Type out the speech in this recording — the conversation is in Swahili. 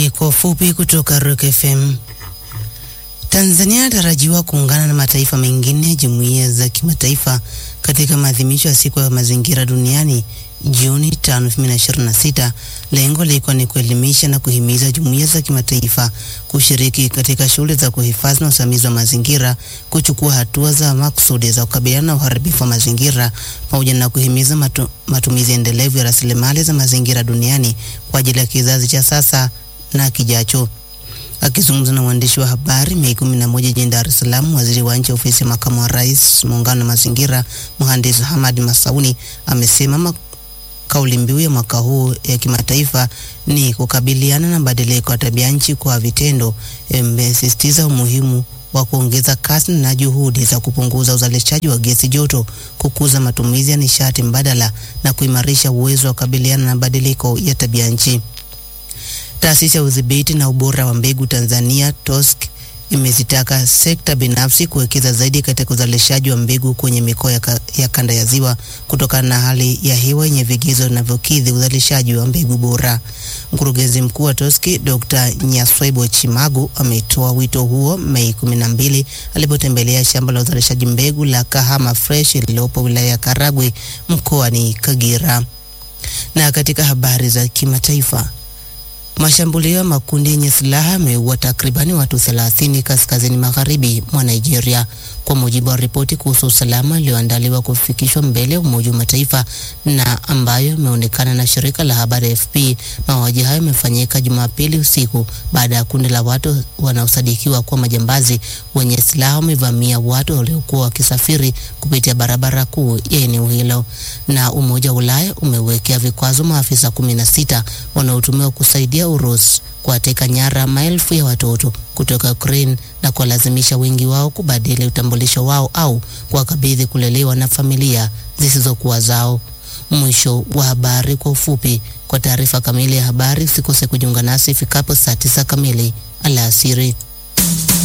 Habari kwa ufupi kutoka Rock FM. Tanzania inatarajiwa kuungana na mataifa mengine jumuiya za kimataifa katika maadhimisho ya siku ya mazingira duniani Juni 5, 2026. Lengo likiwa ni kuelimisha na kuhimiza jumuiya za kimataifa kushiriki katika shughuli za kuhifadhi na usimamizi wa mazingira, kuchukua hatua za makusudi za kukabiliana na uharibifu wa mazingira, pamoja na kuhimiza matu, matumizi endelevu ya rasilimali za mazingira duniani kwa ajili ya kizazi cha sasa na kijacho. Akizungumza na waandishi wa habari Mei 11 jijini Dar es Salaam, waziri wa nchi ofisi ya makamu wa rais muungano na mazingira, mhandisi Hamad Masauni amesema kauli mbiu ya mwaka huu ya kimataifa ni kukabiliana na mabadiliko ya tabia nchi kwa vitendo. Imesisitiza umuhimu wa kuongeza kasi na juhudi za kupunguza uzalishaji wa gesi joto, kukuza matumizi ya nishati mbadala na kuimarisha uwezo wa kukabiliana na mabadiliko ya tabia nchi. Taasisi ya udhibiti na ubora wa mbegu Tanzania TOSC imezitaka sekta binafsi kuwekeza zaidi katika uzalishaji wa mbegu kwenye mikoa ya, ka, ya kanda ya Ziwa kutokana na hali ya hewa yenye vigezo vinavyokidhi uzalishaji wa mbegu bora. Mkurugenzi mkuu wa TOSCI Dr. Nyaswebo Chimagu ametoa wito huo Mei 12 alipotembelea shamba la uzalishaji mbegu la Kahama Fresh lililopo wilaya ya Karagwe mkoani Kagera. Na katika habari za kimataifa Mashambulio ya makundi yenye silaha yameua takribani watu 30 kaskazini magharibi mwa Nigeria, kwa mujibu wa ripoti kuhusu usalama iliyoandaliwa kufikishwa mbele ya Umoja wa Mataifa na ambayo imeonekana na shirika la habari AFP. Mauaji hayo yamefanyika Jumapili usiku baada ya kundi la watu wanaosadikiwa kuwa majambazi wenye silaha wamevamia watu waliokuwa wakisafiri kupitia barabara kuu ya eneo hilo. Na Umoja wa Ulaya umewekea vikwazo maafisa 16 wanaotumiwa kusaidia Urusi kuwateka nyara maelfu ya watoto kutoka Ukraine na kuwalazimisha wengi wao kubadili utambulisho wao au kuwakabidhi kulelewa na familia zisizokuwa zao. Mwisho wa habari kwa ufupi. Kwa taarifa kamili ya habari usikose kujiunga nasi ifikapo saa tisa kamili alasiri.